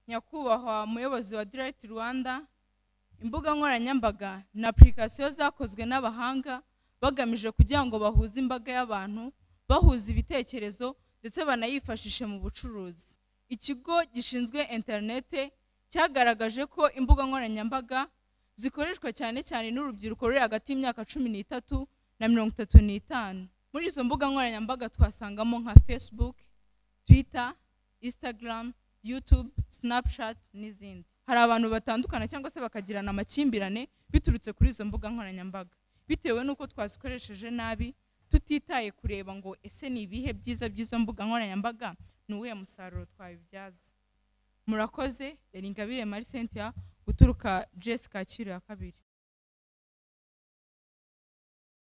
nyakubahwa muyobozi wa direct rwanda imbuga nkoranyambaga na apurikasiyo zakozwe n'abahanga bagamije kugira ngo bahuze imbaga y'abantu bahuza ibitekerezo ndetse banayifashishe mu bucuruzi ikigo gishinzwe interinete cyagaragaje ko imbuga nkoranyambaga zikoreshwa cyane cyane n'urubyiruko ruri hagati y'imyaka cumi n'itatu na mirongo itatu n'itanu muri izo mbuga nkoranyambaga twasangamo nka facebook twitter instagram youtube snapchat n'izindi hari abantu batandukana cyangwa se bakagirana amakimbirane biturutse kuri izo mbuga nkoranyambaga bitewe n'uko twazikoresheje nabi tutitaye kureba ngo ese ni ibihe byiza by'izo mbuga nkoranyambaga ni uwuhe musaruro twabibyaza murakoze yari ingabire marie cynthia guturuka jesi kacyiru ya kabiri